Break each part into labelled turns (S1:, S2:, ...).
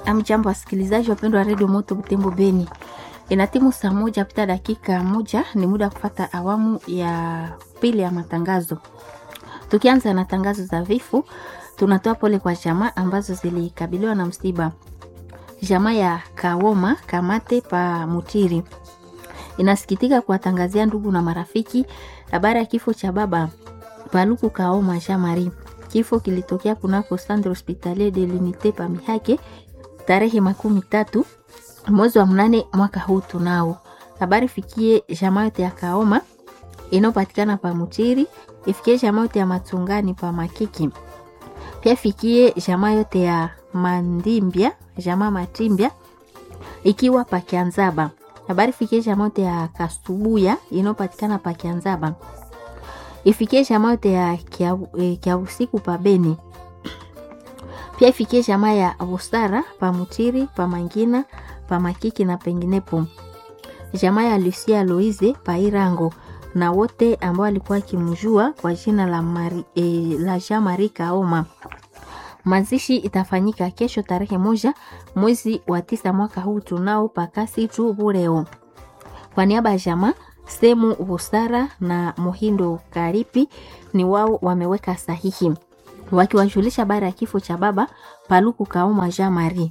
S1: Amjambo wasikilizaji wapendwa wa redio Moto Butembo Beni, ina timu saa moja pita dakika moja, ni muda wa kufata awamu ya pili ya matangazo. Tukianza na tangazo za vifo, tunatoa pole kwa jamaa ambazo zilikabiliwa na msiba. Jamaa ya Kawoma Kamate pa Mutiri inasikitika kuwatangazia ndugu na marafiki habari ya kifo cha baba Paluku Kaoma Jamari. Kifo kilitokea kunako Centre Hospitalier de l'Unite pa Mihake tarehe makumi tatu mwezi wa mnane mwaka huu. Tunao habari fikie jamaa yote ya Kaoma inayopatikana pa Mutiri, ifikie jamaa yote ya Matungani pa Makiki, pia fikie jamaa yote ya Mandimbia, jamaa Matimbia ikiwa pa Kianzaba. Habari fikie jamaa yote ya Kasubuya inayopatikana pa Kianzaba, ifikie jamaa yote ya Kiabusiku pa Beni pia ifikie jamaa ya Busara pa Mutiri pa Mangina pa Makiki na penginepo, jamaa ya Lucia Loize pa Irango na wote ambao walikuwa akimjua kwa jina la, Mari, eh, la Jean Marie Kaoma. Mazishi itafanyika kesho tarehe moja mwezi wa tisa mwaka huu tunao pakasi tu Bureo. Kwa niaba ya jamaa Semu Busara na Muhindo Karipi ni wao wameweka sahihi wakiwajulisha habari ya kifo cha baba Paluku Kaoma Jean Marie.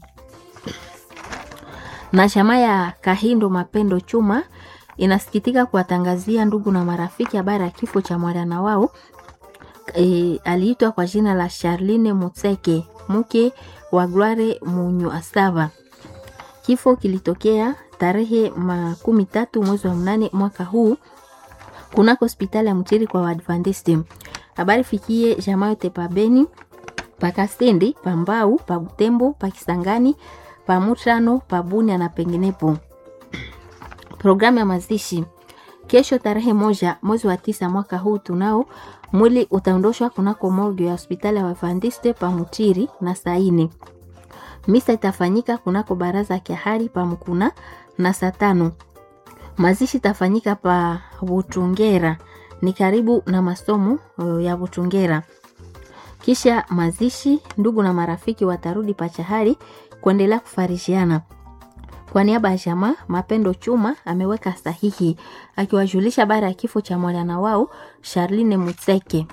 S1: Na chama ya Kahindo Mapendo Chuma inasikitika kuwatangazia ndugu na marafiki habari ya kifo cha mwana wao e, aliitwa kwa jina la Charline Mutseke mke wa Gloire Munyu Asava. Kifo kilitokea tarehe makumi tatu mwezi wa mnane mwaka huu kunako hospitali ya Mtiri kwa Waadventiste. Habari fikie jamaa yote pa Beni, pa Kasendi, pa Mbau, pa Butembo, pa Kisangani, pa Mutano, pa Bunia na penginepo. Programu ya mazishi kesho tarehe moja mwezi wa tisa mwaka huu tunao mwili utaondoshwa kunako morgue ya hospitali ya Waadventiste pa Mutiri na saini. Misa itafanyika kunako baraza ya Kiahari pa Mkuna na saa tano. Mazishi itafanyika pa Butungera ni karibu na masomo ya Butungera. Kisha mazishi, ndugu na marafiki watarudi Pachahari kuendelea kufarishiana. Kwa niaba ya jamaa Mapendo Chuma ameweka sahihi akiwajulisha habari ya kifo cha mwana wao Charline Mutseke.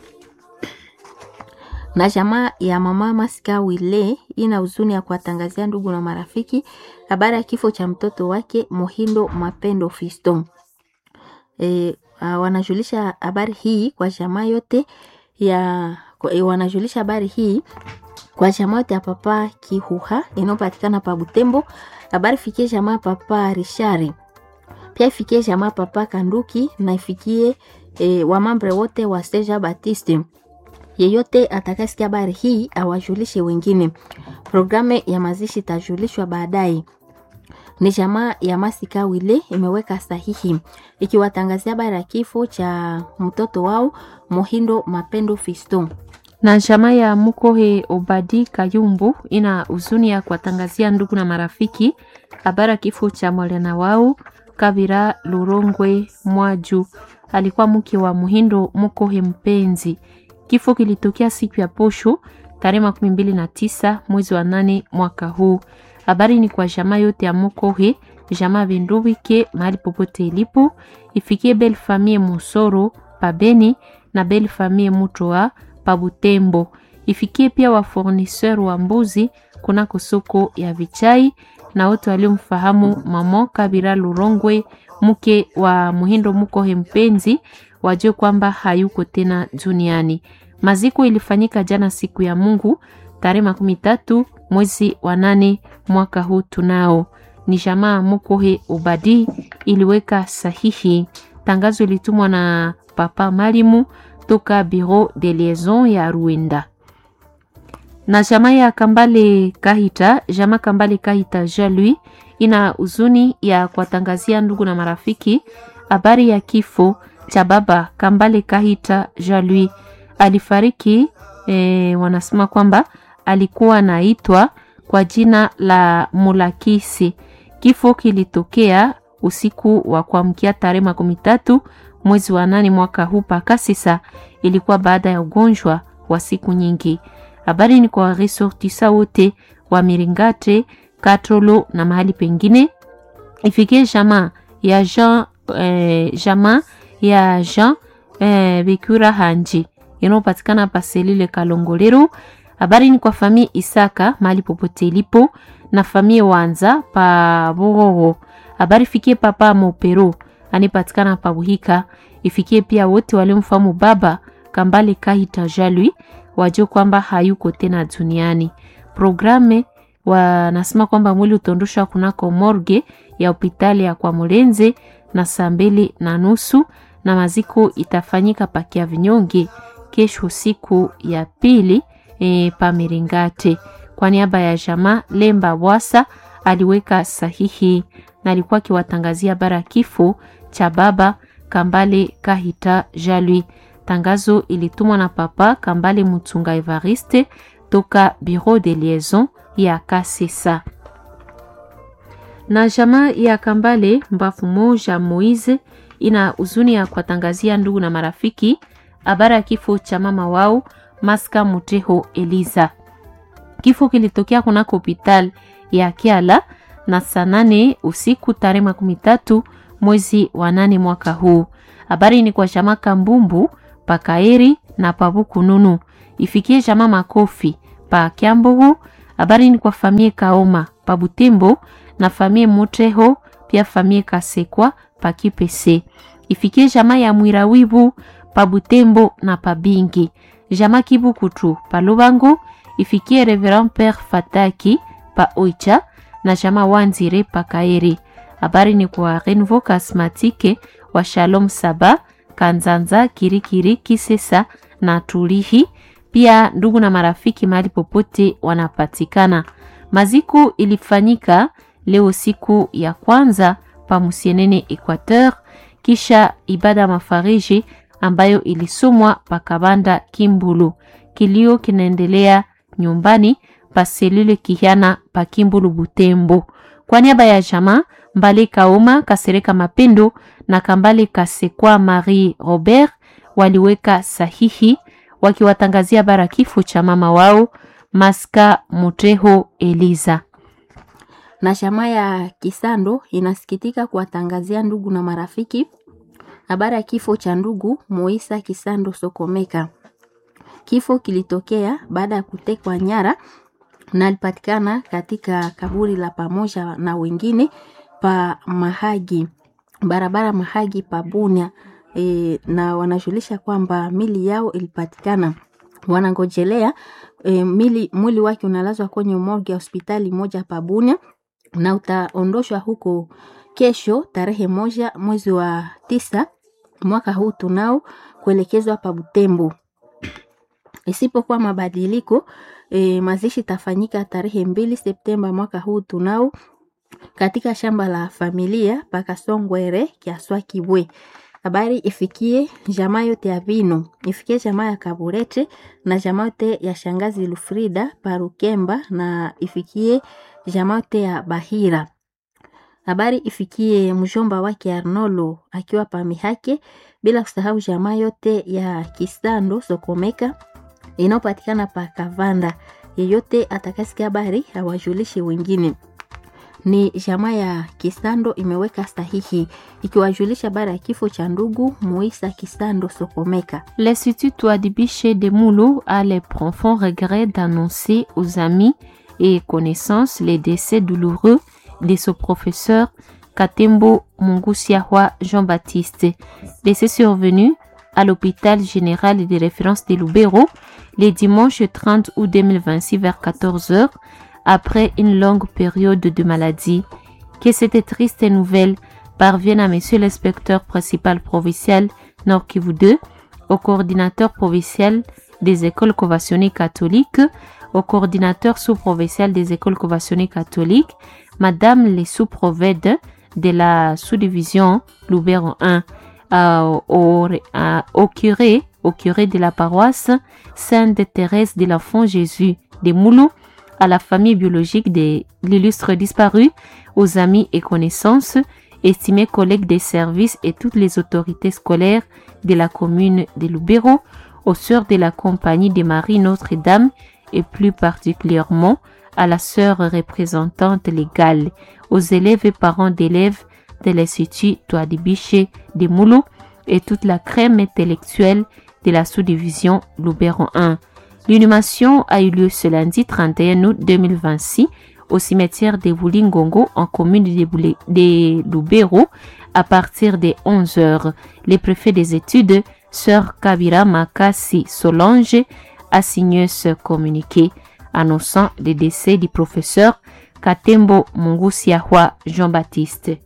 S1: Na jamaa ya mama Masika Wile ina huzuni ya kuwatangazia ndugu na marafiki habari ya kifo cha mtoto wake Mohindo Mapendo Fiston. E, Uh, wanajulisha habari hii kwa jamaa yote ya e, wanajulisha habari hii kwa jamaa yote ya papa Kihuha inayopatikana pa Butembo. Habari fikie jamaa papa Rishari, pia ifikie jamaa papa Kanduki na ifikie e, wamambre wote wa Seja Baptiste. Yeyote atakasikia habari hii awajulishe wengine. Programu ya mazishi itajulishwa baadaye ni jamaa ya Masika Wile imeweka sahihi ikiwatangazia habari ya kifo cha mtoto wao Mohindo Mapendo Fiston.
S2: Na jamaa ya Mukohe Obadi Kayumbu ina huzuni ya kuwatangazia ndugu na marafiki habari ya kifo cha mwana wao Kabira Lurongwe Mwaju, alikuwa mke wa Muhindo Mukohe Mpenzi. Kifo kilitokea siku ya posho tarehe makumi mbili na tisa mwezi wa nane mwaka huu. Habari ni kwa jamaa yote ya Mokohe, jamaa Vendubike mahali popote ilipo, ifikie Belle Famille Musoro pa Beni na Belle Famille Mutoa pa Butembo, ifikie pia wa fournisseur wa mbuzi kunako soko ya Vichai na wote waliomfahamu mamo Kabira Lurongwe mke wa Muhindo Mukohe Mpenzi wajue kwamba hayuko tena duniani. Maziko ilifanyika jana siku ya Mungu tarehe makumi tatu mwezi wa nane mwaka huu. Tunao ni jamaa Mukohe Obadi iliweka sahihi. Tangazo ilitumwa na papa Malimu toka Bureau de Liaison ya Ruenda. Na jamaa ya Kambale Kahita, jamaa Kambale Kahita Jalui ina huzuni ya kuwatangazia ndugu na marafiki habari ya kifo cha baba Kambale Kahita Jalui. Alifariki e, wanasema kwamba alikuwa anaitwa kwa jina la Mulakisi. Kifo kilitokea usiku wa kuamkia tarehe makumi tatu mwezi wa nane mwaka huu Pakasisa. Ilikuwa baada ya ugonjwa wa siku nyingi. Habari ni kwa resortisa wote wa Miringate Katolo na mahali pengine. Ifikie jamaa ya Jean eh, jamaa ya Jean eh, Bikura Hanji inayopatikana pa selile Kalongolero. Habari ni kwa famille Isaka mahali popote ilipo na famille Wanza pa Bororo. Habari fikie papa Mopero anipatikana pa Buhika. Ifikie pia wote waliomfahamu baba Kambale Kahita Jalui wajue kwamba hayuko tena duniani. Programe wanasema kwamba mwili utaondoshwa kunako morgue ya hospitali ya kwa Mulenze na saa mbili na nusu na maziko itafanyika pakia vinyonge kesho siku ya pili e, pa Miringate. Kwa niaba ya jamaa Lemba Bwasa aliweka sahihi na alikuwa akiwatangazia bara kifo cha baba Kambale Kahita Jalui. Tangazo ilitumwa na papa Kambale Mutunga Evariste toka Bureau de Liaison ya Kasesa. Na jamaa ya Kambale Mbafu Moja Moise ina huzuni ya kuwatangazia ndugu na marafiki habari ya kifo cha mama wao Maska Muteho Eliza. Kifo kilitokea kunako hospitali ya Kiala na saa nane usiku tarehe makumi tatu mwezi wa nane mwaka huu. Habari ni kwa jamaa Kambumbu pakaeri na pabukununu ifikie jamaa Makofi pa Kyambogo. Habari ni kwa famie Kaoma pa Butembo na famie Muteho pia famie Kasekwa pa Kipese ifikie jamaa ya Mwirawibu pa Butembo na pa Bingi jamaa Kibukutu pa Lubango ifikie Reverend Père Fataki pa Oicha na jamaa Wanzire pa Kaeri. Habari ni kwa Renvo Kasmatike wa Shalom Saba Kanzanza Kirikiri Kisesa na Tulihi pia ndugu na marafiki mahali popote wanapatikana. Maziko ilifanyika leo siku ya kwanza pa Musienene Equateur, kisha ibada mafariji ambayo ilisomwa pa Kabanda Kimbulu. Kilio kinaendelea nyumbani pa selule Kihiana pa Kimbulu Butembo. Kwa niaba ya jamaa Mbale Kaoma Kasereka Mapendo na Kambale Kasekwa Marie Robert waliweka sahihi wakiwatangazia bara kifo cha mama wao Maska Muteho Eliza.
S1: Na jamaa ya Kisando inasikitika kuwatangazia ndugu na marafiki habari ya kifo cha ndugu Moisa Kisando Sokomeka. Kifo kilitokea baada ya kutekwa nyara na alipatikana katika kaburi la pamoja na wengine pa Mahagi, barabara Mahagi pa Bunia. E, na wanajulisha kwamba mili yao ilipatikana, wanangojelea e, mili mwili wake unalazwa kwenye morgue ya hospitali moja pa Bunia na utaondoshwa huko kesho tarehe moja mwezi wa tisa mwaka huu tunao kuelekezwa pa Butembo. Isipokuwa mabadiliko e, mazishi tafanyika tarehe mbili Septemba mwaka huu tunao katika shamba la familia pakasongwere kiaswa kibwe. Habari ifikie jamaa yote ya Vino, ifikie jamaa ya Kaburete na jamaa yote ya shangazi Lufrida Parukemba na ifikie jamaa yote ya Bahira. Habari ifikie mjomba wake Arnolo akiwa pamihake, bila kusahau jamaa yote ya Kisando Sokomeka inayopatikana pa Kavanda. Yeyote atakasikia habari awajulishe wengine ni jamaa ya Kisando imeweka sahihi ikiwajulisha bara ya kifo cha ndugu Moisa Kisando Sokomeka.
S2: L'Institut Touadibiche de Moulou a le profond regret d'annoncer aux amis et connaissances les décès douloureux de ce professeur Katembo Mungusiahwa Jean-Baptiste. Décès survenu à l'hôpital général de référence de Lubero le dimanche 30 août 2026 vers 14h après une longue période de maladie. Que cette triste nouvelle parvienne à Monsieur l'inspecteur principal provincial Nord Kivu 2, au coordinateur provincial des écoles conventionnées catholiques, au coordinateur sous-provincial des écoles conventionnées catholiques, Madame les sous-provèdes de la sous-division Loubert 1, euh, au, euh, au curé, au curé de la paroisse Sainte Thérèse de l'Enfant Jésus de Moulou, à la famille biologique de l'illustre disparu, aux amis et connaissances, estimés collègues des services et toutes les autorités scolaires de la commune de Lubero, aux sœurs de la compagnie de Marie Notre-Dame et plus particulièrement à la sœur représentante légale, aux élèves et parents d'élèves de l'Institut Toadibiche de Moulou et toute la crème intellectuelle de la sous-division Loubéron 1. L'inhumation a eu lieu ce lundi 31 août 2026 au cimetière de Wulingongo en commune de Loubéro à partir des 11 heures. Les préfets des études, Sœur Kabira Makasi Solange, a signé ce communiqué annonçant le décès du professeur Katembo Mungusiahwa Jean-Baptiste.